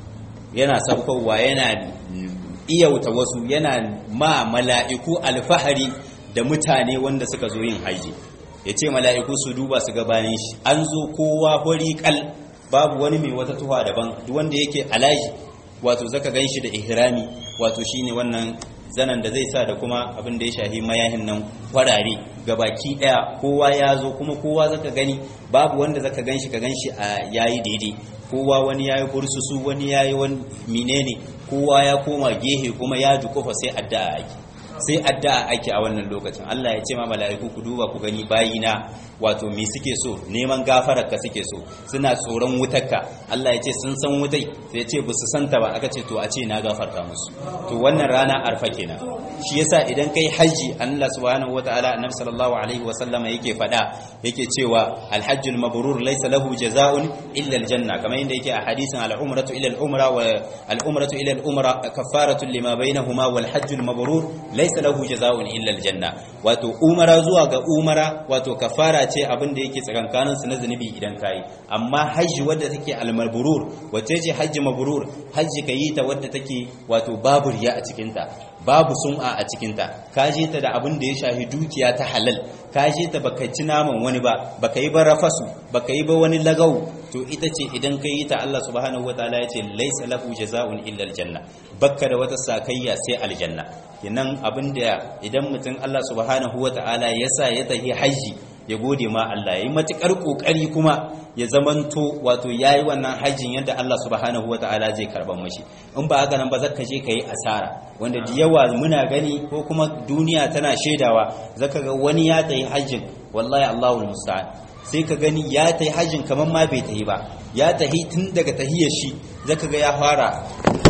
yana saukowa yana iyauta wasu yana ma mala'iku alfahari da mutane wanda suka zo yin haji ya ce mala'iku su duba su gabanin shi an zo kowa hori kal babu wani mai wata tuwa daban wanda yake alaji wato zaka gan shi da ihrami wato shine wannan zanen da zai sa da kuma abin da ya shahi mayahin nan kwarare baki daya kowa ya zo kuma kowa zaka gani babu wanda zaka gan shi ka gan shi a yayi daidai kowa wani yayi bursusu wani yayi wani menene kowa ya koma gehe kuma ya dukufa sai addu'a ake sai addu'a ake a wannan lokacin Allah ya ce ma mala'iku ku duba ku gani bayina wato me suke so neman gafarar ka suke so suna tsoron wutarka Allah ya ce sun san wutai sai ya ce ba su santa ba aka ce to a ce na gafarta musu to wannan rana arfa kenan shi yasa idan kai haji Allah subhanahu wataala annabi sallallahu alaihi wa sallama yake fada yake cewa alhajjul mabrur laysa lahu jazaa'un illa aljanna kamar yadda yake a hadisin al-umratu ila al-umra wa al-umratu ila al-umra kafaratun lima bainahuma wal hajjul mabrur laysa lahu jazaa'un illa aljanna wato umara zuwa ga umara wato kafara ce abin da yake tsakankanin su na zunubi idan kayi amma hajji wadda take al-mabrur wace ce hajji mabrur hajji kayi ta wadda take wato babu riya a cikin ta babu sum'a a cikinta ka je ta da abin da ya shahi dukiya ta halal ka je ta baka ci naman wani ba baka yi ba rafasu baka yi ba wani lagau to ita ce idan ka yi ta Allah subhanahu wataala ya ce laisa lahu jazaa'un illa aljanna bakka da wata sakayya sai aljanna kenan abin da idan mutum Allah subhanahu wataala ya sa ya tafi haji ya gode ma Allah yayi matukar kokari kuma ya zamanto wato yayi wannan hajjin yadda Allah subhanahu wataala zai karban mashi in ba haka nan ba zaka je kai asara wanda da yawa muna gani ko kuma duniya tana shaidawa zaka ga wani ya tayi hajjin wallahi Allahul musta'an sai ka gani ya tayi hajjin kaman ma bai tayi ba ya tahi tun daga tahiyar shi zaka ga ya fara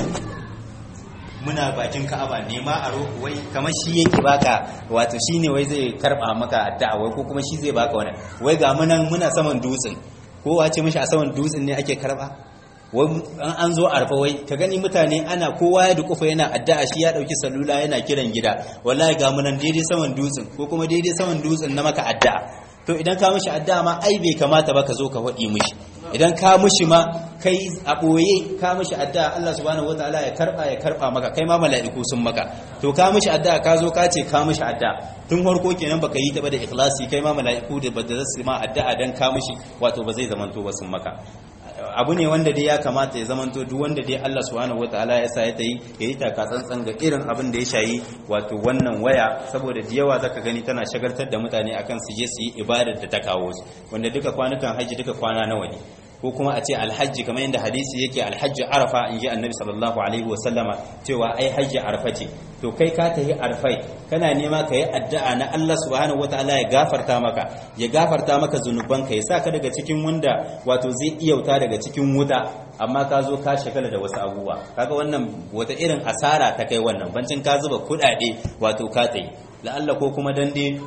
muna bakin ka'aba ne ma a wai kamar shi yake baka wato shine wai zai karba maka addu'a wai ko kuma shi zai baka wani wai ga munan muna saman dutsen kowa ce mishi a saman dutsen ne ake karba wai an zo arfa wai ka gani mutane ana kowa ya dukufa yana addu'a shi ya dauki salula yana kiran gida wallahi ga munan daidai saman dutsen ko kuma daidai saman dutsen na maka addu'a to idan ka mishi addu'a ma ai bai kamata ba ka zo ka faɗi mishi idan ka mishi ma kai a ɓoye ka mishi addu'a Allah subhanahu wataala ya karba ya karba maka kai ma mala'iku sun maka to ka mishi addu'a ka zo ka ce ka mishi addu'a tun farko kenan baka yi ta ba da ikhlasi kai ma mala'iku da ba da su ma addu'a dan ka mishi wato ba zai zamanto ba sun maka abu ne wanda dai ya kamata ya zamanto duk wanda dai Allah subhanahu wataala ya sa ya tayi ya yi taka tsantsan ga irin abin da ya shayi wato wannan waya saboda da yawa zaka gani tana shagaltar da mutane akan su je su yi ibadar da ta kawo su wanda duka kwanukan haji duka kwana nawa ne ko kuma a ce alhajji kamar yadda hadisi yake alhajji arafa in ji annabi sallallahu alaihi wasallama cewa ai hajji arafa ce to kai ka tafi arfai kana nema ka yi addu'a na Allah subhanahu wataala ya gafarta maka ya gafarta maka zunubanka ya sa ka daga cikin wanda wato zai iyauta daga cikin wuta amma ka zo ka shagala da wasu abubuwa kaga wannan wata irin asara ta kai wannan bancin ka zuba kuɗaɗe wato ka tsaye la'alla ko kuma dan dai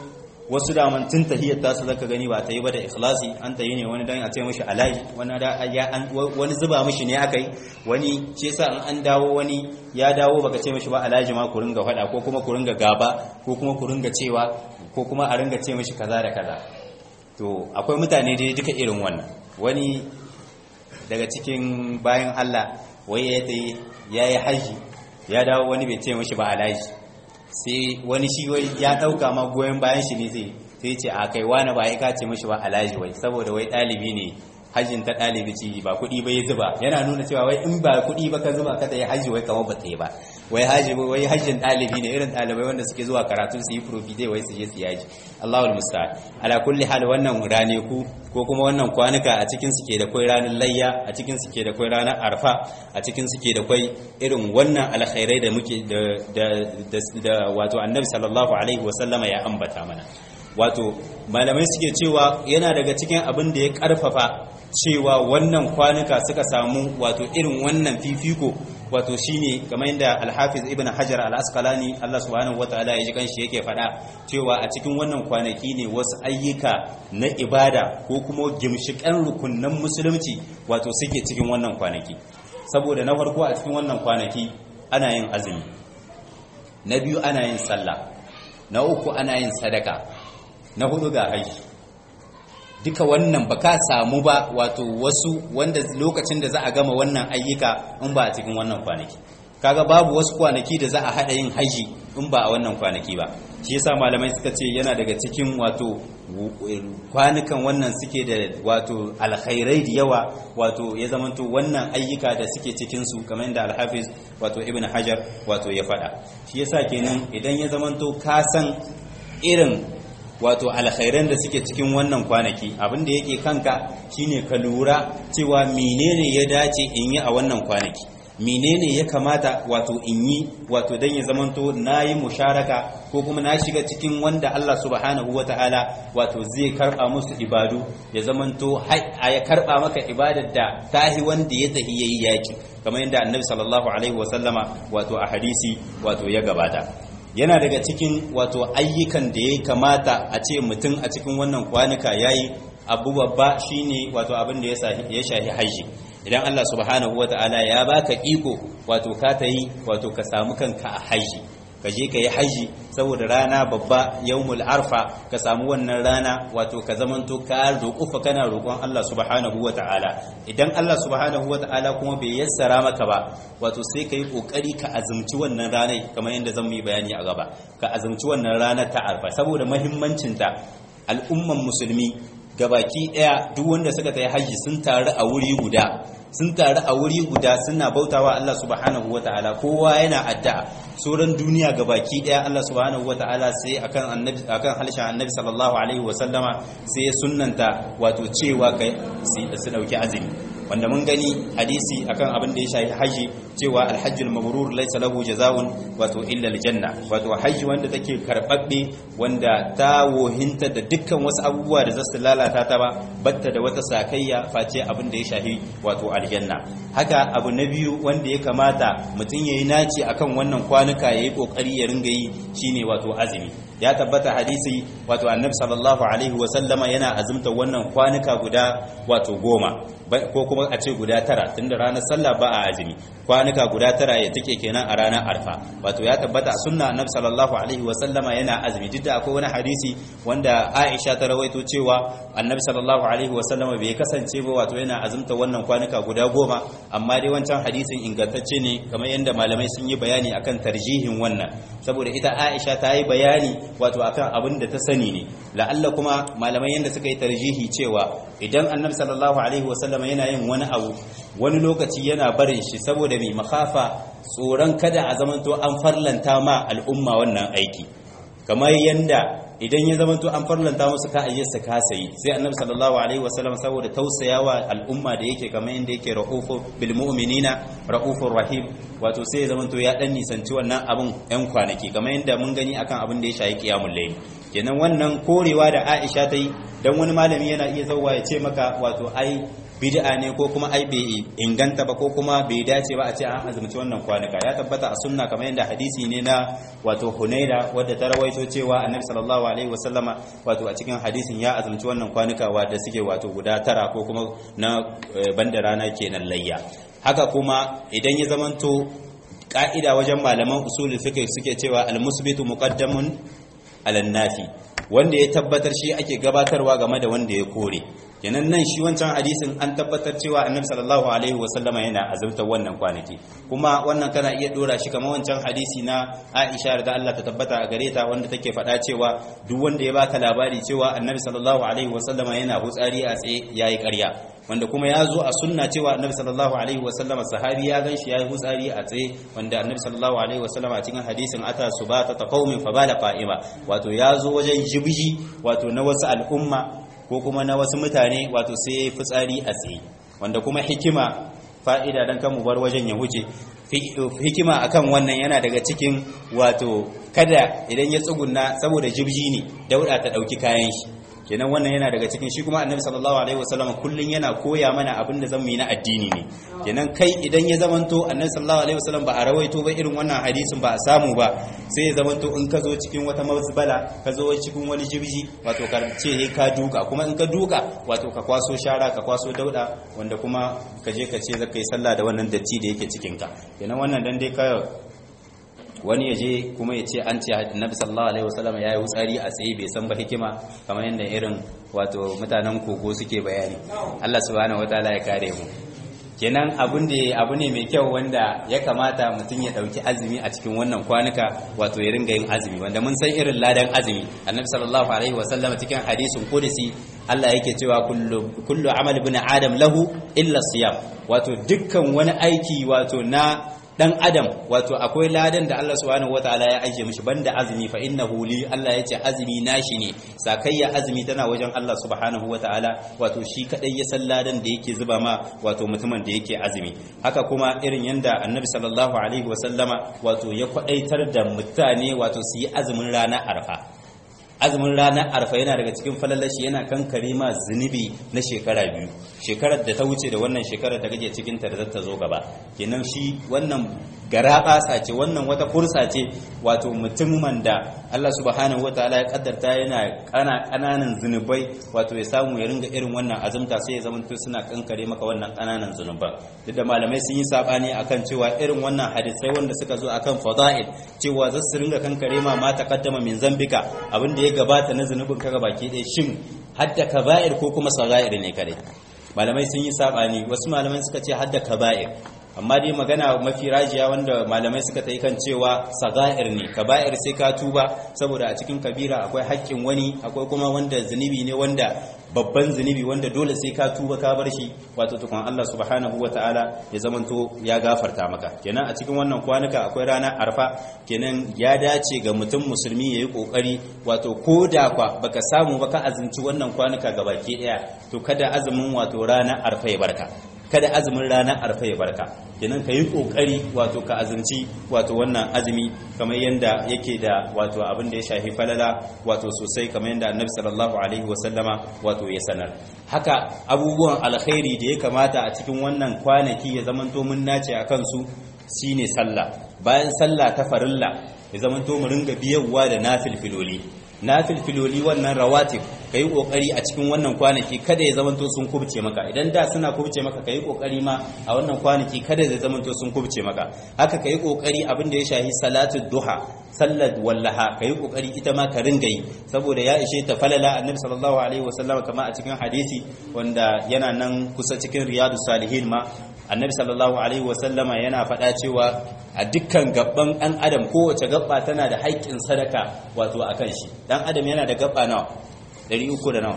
wasu daman tun tahiyyar tasu zaka gani ba ta yi ba da ikhlasi an ta yi ne wani dan a ce mishi alaji wani da ya an wani zuba mishi ne aka yi wani shi yasa an an dawo wani ya dawo baka ce mishi ba alaji ma ku ringa fada ko kuma ku ringa gaba ko kuma ku ringa cewa ko kuma a ringa ce mishi kaza da kaza to akwai mutane dai duka irin wannan wani daga cikin bayan Allah wai ya yi yayi haji ya dawo wani bai ce mishi ba alaji sai wani shi wai ya dauka ma goyen bayan shi ne zai sai ce a kai wani ba ya kace mishi ba alaji wai saboda wai dalibi ne hajjin ta dalibi ci ba kuɗi ba ya zuba yana nuna cewa wai in ba kuɗi ba ka zuba ka ta yi hajji wai kamar ba ta yi ba wai haji wai hajjin dalibi ne irin dalibai wanda suke zuwa karatu su yi profite wai su je su yaji Allahul musta'an ala kulli hal wannan raneku ko kuma wannan kwanuka a cikin su ke da kai ranar layya a cikin su ke da kai ranar arfa a cikin su ke da kai irin wannan alkhairai da muke da da wato annabi sallallahu alaihi wasallama ya ambata mana wato malamai suke cewa yana daga cikin abin da ya karfafa cewa wannan kwanuka suka samu wato irin wannan fifiko wato shine kamar yadda Al-Hafiz Ibn Hajar Al-Asqalani Allah subhanahu wataala ya ji kanshi yake faɗa cewa a cikin wannan kwanaki ne wasu ayyuka na ibada ko kuma gimshikan rukunnan musulunci wato suke cikin wannan kwanaki saboda na farko a cikin wannan kwanaki ana yin azumi na biyu ana yin sallah na uku ana yin sadaka na hudu ga haji duka wannan ba ka samu ba wato wasu wanda lokacin da za a gama wannan ayyuka in ba a cikin wannan kwanaki kaga babu wasu kwanaki da za a hada yin haji in ba a wannan kwanaki ba shi yasa malamai suka ce yana daga cikin wato kwanukan wannan suke da wato alkhairai da yawa wato ya zamanto wannan ayyuka da suke cikin su kamar yadda alhafiz wato ibn hajar wato ya faɗa shi yasa kenan idan ya zamanto ka san irin wato alkhairan da suke cikin wannan kwanaki abin da yake kanka shine ka lura cewa menene ya dace in yi a wannan kwanaki menene ya kamata wato in yi wato dan ya zamanto nayi musharaka ko kuma na shiga cikin wanda Allah subhanahu wataala wato zai karba musu ibadu ya zamanto ya karba maka ibadar da tahi wanda ya tahi yayi yaki kamar yadda annabi sallallahu alaihi wasallama wato a hadisi wato ya gabata yana daga cikin wato ayyukan da ya kamata a ce mutum a cikin wannan kwanuka yayi abu babba shine wato abin da ya shahi haji idan Allah subhanahu wata'ala ya baka iko wato ka tayi wato ka samu kanka a haji ka je ka yi haji saboda rana babba yawmul arfa ka samu wannan rana wato ka zamanto ka roƙufa kana roƙon Allah subhanahu wata'ala idan Allah subhanahu wata'ala kuma bai yassara maka ba wato sai ka yi ƙoƙari ka azumci wannan ranar kamar yadda zan yi bayani a gaba ka azumci wannan ranar ta arfa saboda mahimmancinta al'umman musulmi gabaki daya duk wanda suka tayi haji sun taru a wuri guda sun taru a wuri guda suna bautawa Allah subhanahu wataala kowa yana addu'a sauran duniya gabaki daya Allah subhanahu wataala sai akan annabi akan halshen annabi sallallahu alaihi wasallama sai ya sunnanta wato cewa kai su dauki azumi wanda mun gani hadisi akan abin da ya shafi haji cewa alhajjul mabrur laysa lahu jazaa'un wato illa aljanna wato haji wanda take karbabbe wanda ta wohinta da dukkan wasu abubuwa da zasu lalata ta ba batta da wata sakayya face abin da ya shafi wato aljanna haka abu na biyu wanda ya kamata mutum yayi naci akan wannan kwanuka yayi kokari ya ringa yi shine wato azumi ya tabbata hadisi wato annabi sallallahu alaihi wa sallama yana azumta wannan kwanuka guda wato goma ko kuma a ce guda tara tunda ranar sallah ba a azumi kwanuka guda tara ya take kenan a ranar arfa wato ya tabbata sunna annabi sallallahu alaihi wa sallama yana azumi duk da akwai wani hadisi wanda Aisha ta rawaito cewa annabi sallallahu alaihi wa sallama bai kasance ba wato yana azumta wannan kwanuka guda goma amma dai wancan hadisin ingantacce ne kamar yadda malamai sun yi bayani akan tarjihin wannan saboda ita Aisha ta yi bayani wato akan abin da ta sani ne la'alla kuma malamai yadda suka yi tarjihi cewa idan annabi sallallahu alaihi wa sallama yana yin wani abu wani lokaci yana barin shi saboda mai makafa tsoron kada a zamanto an farlanta ma al'umma wannan aiki kamar yanda idan ya zamanto an farlanta musu ka ayyarsa ka sayi sai annabi sallallahu alaihi wasallam saboda tausayawa al'umma da yake kamar yanda yake ra'ufu bil mu'minina ra'ufur rahim wato sai ya zamanto ya dan nisanci wannan abun yan kwanaki kamar yanda mun gani akan abin da ya shayi qiyamul layl kenan wannan korewa da Aisha ta yi dan wani malami yana iya zauwa ya ce maka wato ai bid'a ne ko kuma ai bai inganta ba ko kuma bai dace ba a ce an azumci wannan kwanuka ya tabbata a sunna kamar yadda hadisi ne na wato Hunaira wadda ta rawaito cewa Annabi sallallahu alaihi wasallama wato a cikin hadisin ya azumci wannan kwanuka wadda suke wato guda tara ko kuma na banda rana kenan layya haka kuma idan ya zamanto ka'ida wajen malaman usul fiqh suke cewa al-musbitu muqaddamun ala nafi wanda ya tabbatar shi ake gabatarwa game da wanda ya kore kenan nan shi wancan hadisin an tabbatar cewa annabi sallallahu alaihi wasallama yana azumtar wannan kwanaki kuma wannan kana iya dora shi kamar wancan hadisi na Aisha da Allah ta tabbata a gare ta wanda take faɗa cewa duk wanda ya baka labari cewa annabi sallallahu alaihi wasallama yana hutsari a tsaye yayi ƙarya wanda kuma ya zo a sunna cewa annabi sallallahu alaihi wasallama sahabi ya ganshi yayi hutsari a tsaye wanda annabi sallallahu alaihi wasallama a cikin hadisin ata subata ta qaumin fa bala qa'ima wato ya zo wajen jibji wato na wasu al'umma ko kuma na wasu mutane wato sai ya yi fitsari a tsaye wanda kuma hikima fa'ida don kan mu bar wajen ya wuce hikima akan wannan yana daga cikin wato kada idan ya tsugunna saboda jibji ne dauda ta dauki kayan shi kenan wannan yana daga cikin shi kuma annabi sallallahu alaihi wasallam kullun yana koya mana abin da zamu yi na addini ne kenan kai idan ya zamanto annabi sallallahu alaihi wasallam ba a rawaito ba irin wannan hadisin ba a samu ba sai ya zamanto in ka zo cikin wata mazbala ka zo cikin wani jibji wato ka ce he ka duka kuma in ka duka wato ka kwaso shara ka kwaso dauda wanda kuma ka je ka ce zaka yi sallah da wannan datti da yake cikin ka kenan wannan dan dai ka wani ya je kuma ya ce an ce annabi sallallahu alaihi wasallam ya yi wutsari a tsaye bai san ba hikima kamar yadda irin wato mutanen kogo suke bayani Allah subhanahu wataala ya kare mu kenan abun da abu ne mai kyau wanda ya kamata mutum ya dauki azumi a cikin wannan kwanuka wato ya ringa yin azumi wanda mun san irin ladan azumi annabi sallallahu alaihi wasallam cikin hadisin qudsi Allah yake cewa kullu kullu amal ibn adam lahu illa siyam wato dukkan wani aiki wato na dan adam wato akwai ladan da Allah subhanahu wataala ya ajiye mishi banda azumi fa innahu li Allah yace azumi nashi ne sakayya azumi tana wajen Allah subhanahu wataala wato shi kadai ya san ladan da yake zuba ma wato mutumin da yake azumi haka kuma irin yanda annabi sallallahu alaihi wasallama wato ya kwadaitar da mutane wato su yi azumin rana arfa azumin ranar arfa yana daga cikin falalashi yana kankare ma zunubi na shekara biyu shekarar da ta wuce da wannan shekarar da kake cikin ta da ta zo gaba kenan shi wannan gara basa ce wannan wata fursa ce wato mutumin da Allah subhanahu wataala ya kaddarta yana kana kananan zunubai wato ya samu ya ringa irin wannan azumta sai ya zamanto suna kankare maka wannan kananan zunuban duk da malamai sun yi sabani akan cewa irin wannan hadisai wanda suka zo akan fadail cewa za su ringa kankare ma ma taqaddama min zambika abin da ya gabata na zunubin ka baki ɗaya shin hadda kaba'ir ko kuma sagair ne kare malamai sun yi sabani wasu malamai suka ce hadda kaba'ir amma dai magana mafi rajiya wanda malamai suka ta yi kan cewa saga'ir ne kaba'ir sai ka tuba saboda a cikin kabira akwai haƙƙin wani akwai kuma wanda zunubi ne wanda babban zunubi wanda dole sai ka tuba ka bar shi wato tukun Allah subhanahu ta'ala ya zamanto ya gafarta maka kenan a cikin wannan kwanuka akwai rana arfa kenan ya dace ga mutum musulmi yayi kokari wato ko da kwa baka samu baka azumci wannan kwanuka gabaki daya to kada azumin wato rana arfa ya barka kada azumin ranar arfa ya barka kenan ka yi kokari wato ka azumci wato wannan azumi kamar yadda yake da wato abin da ya shafi falala wato sosai kamar yadda annabi sallallahu alaihi wasallama wato ya sanar haka abubuwan alkhairi da ya kamata a cikin wannan kwanaki ya zamanto mun nace a kansu shine sallah bayan sallah ta farilla ya zamanto mu ringa biyarwa da nafilfiloli nafilfiloli wannan rawatib kai kokari a cikin wannan kwanaki kada ya zamanto sun kubce maka idan da suna kubce maka kai kokari ma a wannan kwanaki kada ya zamanto sun kubce maka haka kai kokari abin da ya shahi salatu duha sallar wallaha kai kokari ita ma ka ringa yi saboda ya ishe ta falala annabi sallallahu alaihi wasallam kama a cikin hadisi wanda yana nan kusa cikin riyadu salihin ma annabi sallallahu alaihi wasallama yana faɗa cewa a dukkan gabban ɗan adam kowace gabba tana da haƙƙin sadaka wato a kan shi ɗan adam yana da gabba nawa 300 da nawa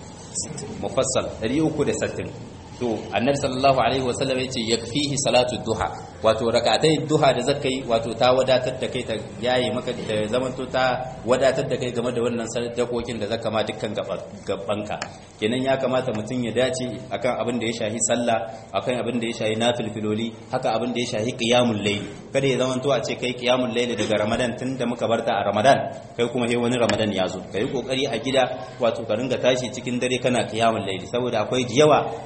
mufassal 360 to annabi sallallahu alaihi wasallam yace yakfihi salatu duha wato rakatai duha da zakai wato ta wadatar da kai ta yayi maka da zamanto ta wadatar da kai game da wannan sadakokin da zaka ma dukkan gabanka kenan ya kamata mutum ya dace akan abin da ya shahi sallah akan abin da ya shahi nafilfiloli haka abin da ya shahi qiyamul layl kada ya zamanto a ce kai qiyamul layl daga ramadan tunda muka barta a ramadan kai kuma he wani ramadan ya zo kai kokari a gida wato ka ringa tashi cikin dare kana qiyamul layl saboda akwai yawa wanda suke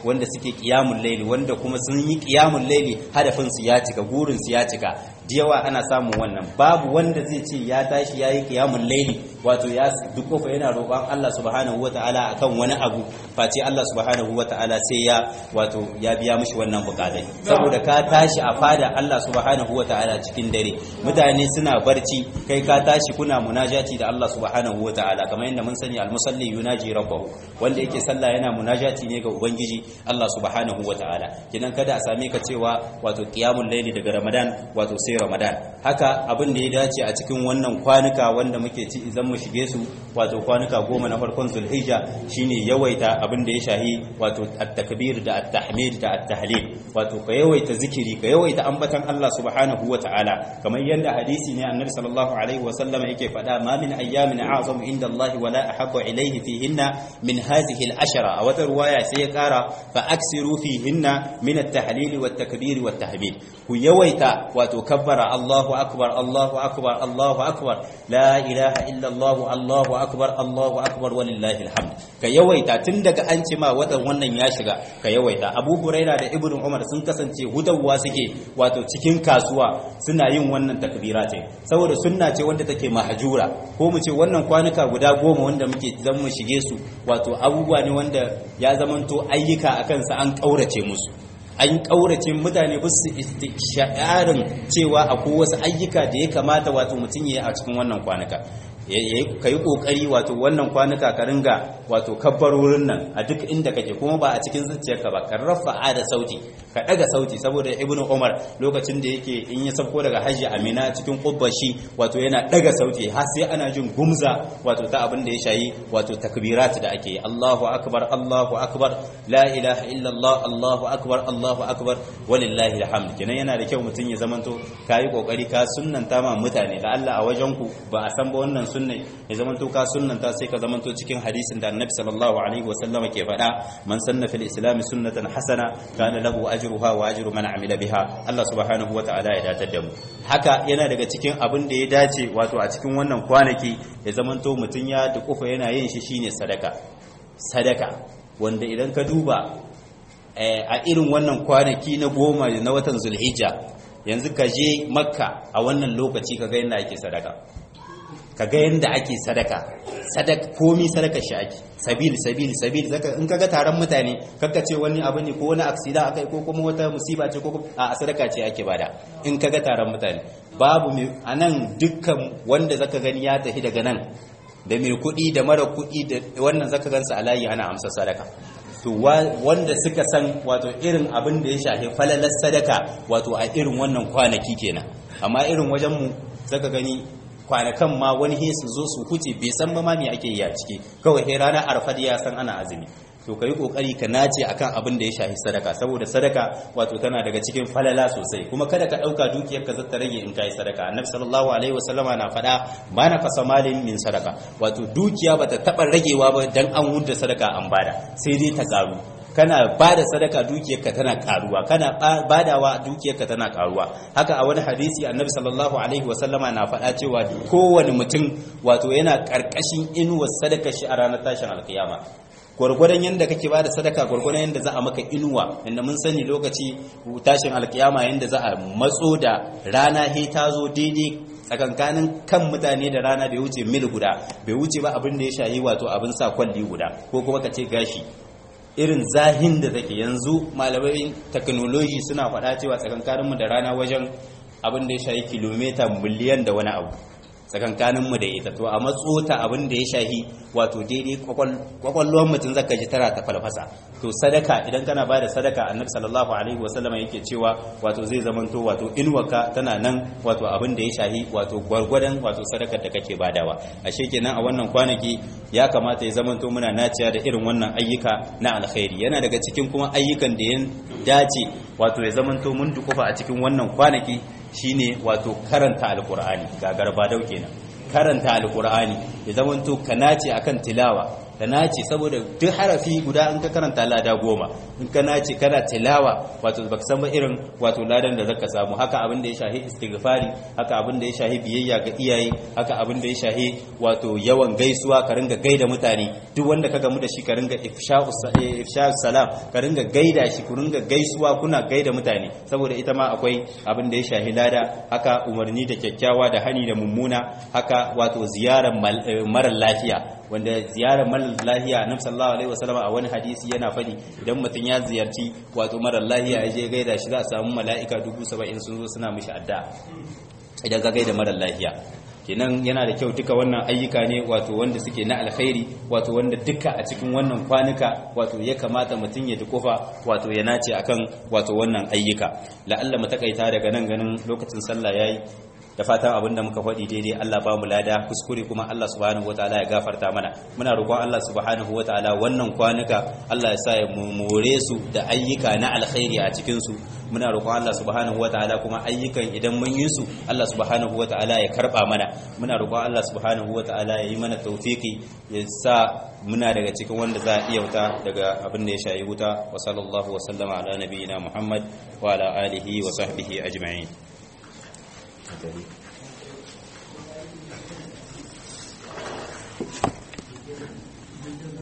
suke qiyamul layli wanda kuma sun yi qiyamul layli hadafin su ya cika gurin su ya cika yawa ana samun wannan babu wanda zai ce ya tashi yayi qiyamul layli wato ya duk kofa yana roƙon Allah subhanahu wataala akan wani abu face Allah subhanahu wataala sai ya wato ya biya mishi wannan bukatai saboda ka tashi a fada Allah subhanahu wataala cikin dare mutane suna barci kai ka tashi kuna munajati da Allah subhanahu wataala kamar yadda mun sani almusalli yunaji rabbahu wanda yake sallah yana munajati ne ga ubangiji Allah subhanahu wataala kidan kada a same ka cewa wato qiyamul layli daga Ramadan wato sai Ramadan haka abin da ya dace a cikin wannan kwanuka wanda muke ci idan mu shige su wato kwanuka goma na farkon Zulhijja shine yawaita abin da ya shahi wato at-takbir da at-tahmid da at-tahlil wato ka yawaita zikiri ka yawaita ambatan Allah subhanahu wataala kamar yadda hadisi ne annabi sallallahu alaihi wasallam yake faɗa ma min ayyamin a'zamu inda Allah wala ahabbu ilayhi fihinna min hadhihi al-ashara a wata ruwaya sai ya kara fa aksiru fihinna min at-tahlil wat-takbir wat-tahmid ku yawaita wato kabbara Allahu akbar Allahu akbar Allahu akbar la ilaha illa Allah Allahu akbar Allahu akbar walillahi alhamd ka yawaita tun daga an ce ma watan wannan ya shiga ka yawaita Abu Huraira da Ibn Umar sun kasance hutawa suke wato cikin kasuwa suna yin wannan takbira ce saboda sunna ce wanda take mahjura ko mu ce wannan kwanuka guda goma wanda muke zan mu shige su wato abubuwa ne wanda ya zamanto ayyuka akan sa an kaurace musu an kaurace mutane ba su sha'arin cewa akwai wasu ayyuka da ya kamata wato mutum ya yi a cikin wannan kwanuka ka yi kokari wato wannan kwanuka ka ringa wato kabbarorin nan a duk inda kake kuma ba a cikin zuciyarka ba ka rafa'a da sauti ka daga sauti saboda ibn umar lokacin da yake in ya sauko daga hajji amina cikin kubbashi wato yana daga sauti har sai ana jin gumza wato ta abin da ya shayi wato takbirat da ake Allahu akbar Allahu akbar la ilaha illa Allah Allahu akbar Allahu akbar walillahi alhamd kenan yana da kyau mutum ya zamanto kai kokari ka sunnanta ma mutane da Allah a wajen ku ba a san ba wannan sunnai ya zamanto ka sunnanta sai ka zamanto cikin hadisin da annabi sallallahu alaihi wasallam ke faɗa man sanna fil islam sunnatan hasana kana lahu ajruha wa ajru man amila biha Allah subhanahu wataala ya datar da mu haka yana daga cikin abin da ya dace wato a cikin wannan kwanaki ya zamanto mutun ya dukufa yana yin shi shine sadaka sadaka wanda idan ka duba a irin wannan kwanaki na goma na watan zulhijja yanzu ka je makka a wannan lokaci ka ga yadda ake sadaka ka ga yadda ake sadaka sadaka komi sadaka shi ake sabil sabil sabil zaka in kaga taron mutane kakka ce wani abu ne ko wani aksida akai ko kuma wata musiba ce ko a sadaka ce ake bada in kaga taron mutane babu mai anan dukkan wanda zaka gani ya tafi daga nan da mai kuɗi da mara kuɗi da wannan zaka gansa a layi ana amsa sadaka to wanda suka san wato irin abin da ya shafi falalar sadaka wato a irin wannan kwanaki kenan amma irin wajen mu zaka gani kwanakan ma wani he su zo su huce bai san ba ma me ake yi a ciki kawai he ranar arfad ya san ana azumi to kai kokari ka nace akan abin da ya shafi sadaka saboda sadaka wato tana daga cikin falala sosai kuma kada ka dauka dukiyar ka zata rage in kai sadaka annabi sallallahu alaihi wasallama na fada ba na kasa malin min sadaka wato dukiya bata taba ragewa ba dan an wunda sadaka an bada sai dai ta karu kana bada sadaka dukiyarka tana karuwa kana badawa dukiyarka tana karuwa haka a wani hadisi annabi sallallahu alaihi wasallama na faɗa cewa kowane mutum wato yana karkashin inuwar sadaka shi a ranar tashin alkiyama gwargwadon yadda kake bada sadaka gwargwadon yadda za a maka inuwa inda mun sani lokaci tashin alkiyama yadda za a matso da rana he ta zo daidai tsakankanin kan mutane da rana bai wuce mil guda bai wuce ba abin da ya shayi wato abin sa kwalli guda ko kuma ka ce gashi irin zahin da take yanzu malamai technology suna faɗa cewa tsakankaninmu da rana wajen abin da ya shayi kilomita miliyan da wani abu tsakankaninmu da ita to a matsota abin da ya shahi wato daidai kwakwallon mutum zaka ji tana ta falfasa to sadaka idan kana bada sadaka annabi sallallahu alaihi wasallam yake cewa wato zai zamanto wato inwaka tana nan wato abin da ya shahi wato gwargwadon wato sadakar da kake badawa ashe kenan a wannan kwanaki ya kamata ya zamanto muna naciya da irin wannan ayyuka na alkhairi yana daga cikin kuma ayyukan da ya dace wato ya zamanto mun dukufa a cikin wannan kwanaki shine wato karanta alkur'ani ga garba dau kenan karanta alkur'ani ya zamanto ka nace akan tilawa ka nace saboda duk harafi guda in ka karanta lada goma in ka nace kana tilawa wato baka san ba irin wato ladan da zaka samu haka abin da ya shahi istighfari haka abin da ya shahi biyayya ga iyaye haka abin da ya shahi wato yawan gaisuwa ka ringa gaida mutane duk wanda ka gamu da shi ka ringa ifsha'us salam ka ringa gaida shi ku ringa gaisuwa kuna gaida mutane saboda ita ma akwai abin da ya shahi lada haka umarni da kyakkyawa da hani da mummuna haka wato ziyarar mara lafiya wanda ziyarar mara lafiya annabi sallallahu alaihi wasallam a wani hadisi yana fadi idan mutum ya ziyarci wato mara lafiya ya je gaida shi za a samu mala'ika dubu saba'in sun zo suna mishi adda idan ka gaida mara lafiya kenan yana da kyau duka wannan ayyuka ne wato wanda suke na alkhairi wato wanda duka a cikin wannan kwanuka wato ya kamata mutum ya dukufa wato ya nace akan wato wannan ayyuka la'alla mu takaita daga nan ganin lokacin sallah yayi da fatan abinda muka faɗi daidai Allah ba mu lada kuskure kuma Allah subhanahu wataala ya gafarta mana muna roƙon Allah subhanahu wataala wannan kwanuka Allah ya sa ya more su da ayyuka na alkhairi a cikin su muna roƙon Allah subhanahu wataala kuma ayyukan idan mun yi su Allah subhanahu wataala ya karba mana muna roƙon Allah subhanahu wataala ya yi mana tawfiki ya sa muna daga cikin wanda za a iya wuta daga abin da ya shayi wuta wa sallallahu wa sallama ala nabiyina Muhammad wa ala alihi wa sahbihi ajma'in